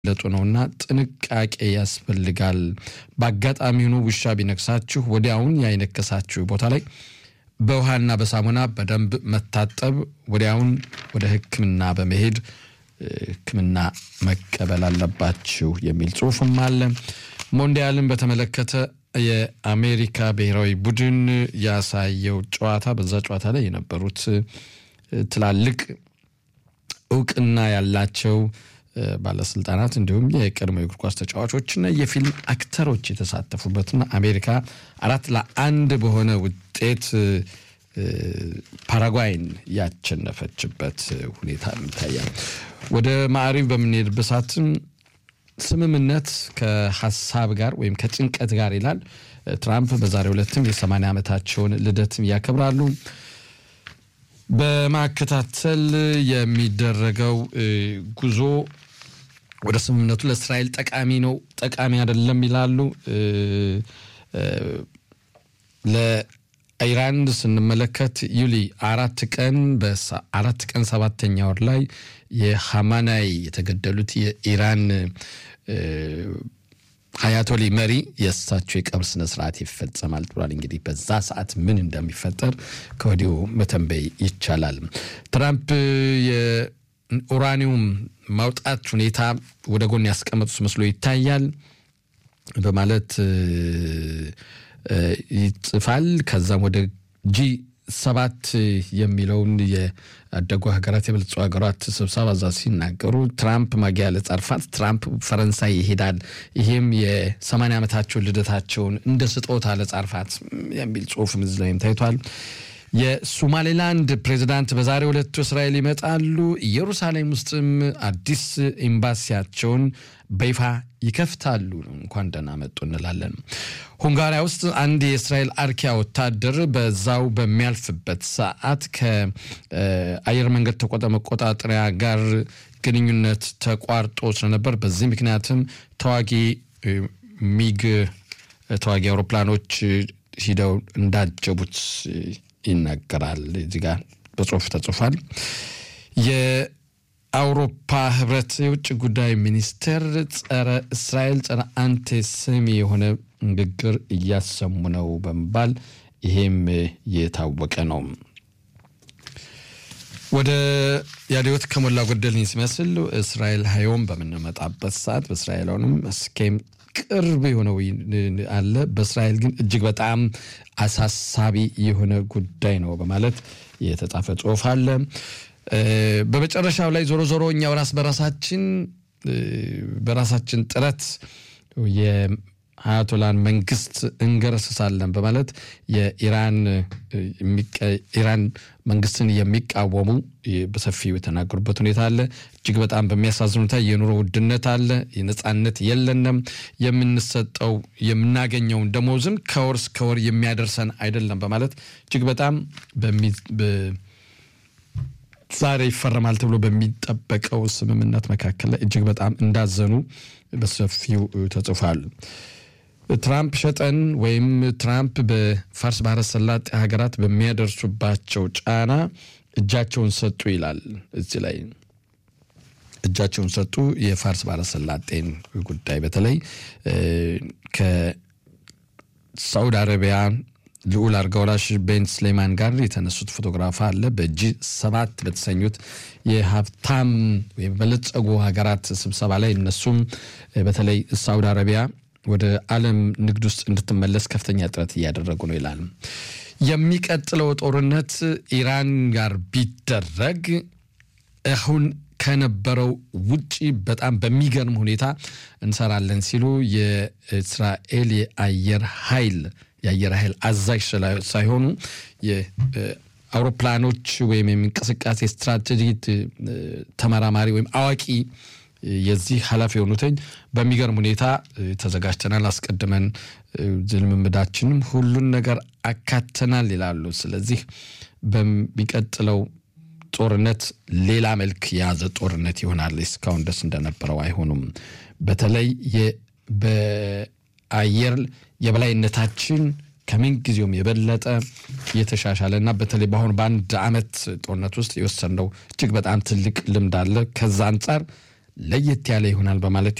ለጡ ነውና ጥንቃቄ ያስፈልጋል። በአጋጣሚ ሆኖ ውሻ ቢነክሳችሁ ወዲያውን ያይነከሳችሁ ቦታ ላይ በውሃና በሳሙና በደንብ መታጠብ፣ ወዲያውን ወደ ሕክምና በመሄድ ሕክምና መቀበል አለባችሁ የሚል ጽሑፍም አለ። ሞንዲያልን በተመለከተ የአሜሪካ ብሔራዊ ቡድን ያሳየው ጨዋታ በዛ ጨዋታ ላይ የነበሩት ትላልቅ እውቅና ያላቸው ባለስልጣናት እንዲሁም የቀድሞ የእግር ኳስ ተጫዋቾችና የፊልም አክተሮች የተሳተፉበትና አሜሪካ አራት ለአንድ በሆነ ውጤት ፓራጓይን ያቸነፈችበት ሁኔታ ይታያል። ወደ ማዕሪብ በምንሄድበት ሰዓትም ስምምነት ከሀሳብ ጋር ወይም ከጭንቀት ጋር ይላል። ትራምፕ በዛሬው ዕለትም የ80 ዓመታቸውን ልደትም ያከብራሉ። በማከታተል የሚደረገው ጉዞ ወደ ስምምነቱ ለእስራኤል ጠቃሚ ነው፣ ጠቃሚ አይደለም ይላሉ። ለኢራን ስንመለከት ዩሊ አራት ቀን በአራት ቀን ሰባተኛ ወር ላይ የሐማናይ የተገደሉት የኢራን አያቶሊ መሪ የእሳቸው የቀብር ስነ ስርዓት ይፈጸማል ብሏል። እንግዲህ በዛ ሰዓት ምን እንደሚፈጠር ከወዲሁ መተንበይ ይቻላል። ትራምፕ የኡራኒየም ማውጣት ሁኔታ ወደ ጎን ያስቀመጡት መስሎ ይታያል በማለት ይጽፋል። ከዛም ወደ ጂ ሰባት የሚለውን የአደጉ ሀገራት የበለጸጉ ሀገራት ስብሰባ እዛ ሲናገሩ ትራምፕ ማጊያ ለጻርፋት ትራምፕ ፈረንሳይ ይሄዳል። ይሄም የሰማንያ ዓመታቸውን ልደታቸውን እንደ ስጦታ ለጻርፋት የሚል ጽሁፍ ምዝ ላይም ታይቷል። የሶማሌላንድ ፕሬዚዳንት በዛሬው ዕለት እስራኤል ይመጣሉ። ኢየሩሳሌም ውስጥም አዲስ ኤምባሲያቸውን በይፋ ይከፍታሉ። እንኳን ደህና መጡ እንላለን። ሁንጋሪያ ውስጥ አንድ የእስራኤል አርኪያ ወታደር በዛው በሚያልፍበት ሰዓት ከአየር መንገድ መቆጣጠሪያ ጋር ግንኙነት ተቋርጦ ስለነበር በዚህ ምክንያትም ተዋጊ ሚግ ተዋጊ አውሮፕላኖች ሂደው እንዳጀቡት ይናገራል። እዚህ ጋር በጽሁፍ ተጽፏል። የአውሮፓ ህብረት የውጭ ጉዳይ ሚኒስቴር ጸረ እስራኤል ጸረ አንቲሴሚ የሆነ ንግግር እያሰሙ ነው በመባል ይሄም የታወቀ ነው። ወደ ያዲዮት ከሞላ ጎደልኝ ሲመስል እስራኤል ሀዮም በምንመጣበት ሰዓት በእስራኤላውንም እስኬም ቅርብ የሆነው አለ። በእስራኤል ግን እጅግ በጣም አሳሳቢ የሆነ ጉዳይ ነው በማለት የተጻፈ ጽሁፍ አለ። በመጨረሻው ላይ ዞሮ ዞሮ እኛ በራስ በራሳችን በራሳችን ጥረት የአያቶላን መንግስት እንገረስሳለን በማለት የኢራን ኢራን መንግስትን የሚቃወሙ በሰፊው የተናገሩበት ሁኔታ አለ። እጅግ በጣም በሚያሳዝን ሁኔታ የኑሮ ውድነት አለ። የነጻነት የለንም። የምንሰጠው የምናገኘውን ደሞዝም ከወር እስከ ወር የሚያደርሰን አይደለም በማለት እጅግ በጣም ዛሬ ይፈረማል ተብሎ በሚጠበቀው ስምምነት መካከል ላይ እጅግ በጣም እንዳዘኑ በሰፊው ተጽፏል። ትራምፕ ሸጠን ወይም ትራምፕ በፋርስ ባህረ ሰላጤ ሀገራት በሚያደርሱባቸው ጫና እጃቸውን ሰጡ ይላል። እዚህ ላይ እጃቸውን ሰጡ። የፋርስ ባህረ ሰላጤን ጉዳይ በተለይ ከሳውዲ አረቢያ ልዑል አልጋ ወራሽ ቤን ስሌማን ጋር የተነሱት ፎቶግራፍ አለ። በጂ ሰባት በተሰኙት የሀብታም ወይም በለጸጉ ሀገራት ስብሰባ ላይ እነሱም በተለይ ሳውዲ አረቢያ ወደ ዓለም ንግድ ውስጥ እንድትመለስ ከፍተኛ ጥረት እያደረጉ ነው ይላል። የሚቀጥለው ጦርነት ኢራን ጋር ቢደረግ አሁን ከነበረው ውጪ በጣም በሚገርም ሁኔታ እንሰራለን ሲሉ የእስራኤል የአየር ኃይል የአየር ኃይል አዛዥ ሳይሆኑ የአውሮፕላኖች ወይም የእንቅስቃሴ ስትራቴጂ ተመራማሪ ወይም አዋቂ የዚህ ኃላፊ የሆኑትኝ በሚገርም ሁኔታ ተዘጋጅተናል፣ አስቀድመን ልምምዳችንም ሁሉን ነገር አካተናል ይላሉ። ስለዚህ በሚቀጥለው ጦርነት ሌላ መልክ የያዘ ጦርነት ይሆናል። እስካሁን ደስ እንደነበረው አይሆኑም። በተለይ በአየር የበላይነታችን ከምን ጊዜውም የበለጠ የተሻሻለ እና በተለይ በአሁኑ በአንድ ዓመት ጦርነት ውስጥ የወሰንነው እጅግ በጣም ትልቅ ልምድ አለ። ከዛ አንጻር ለየት ያለ ይሆናል በማለት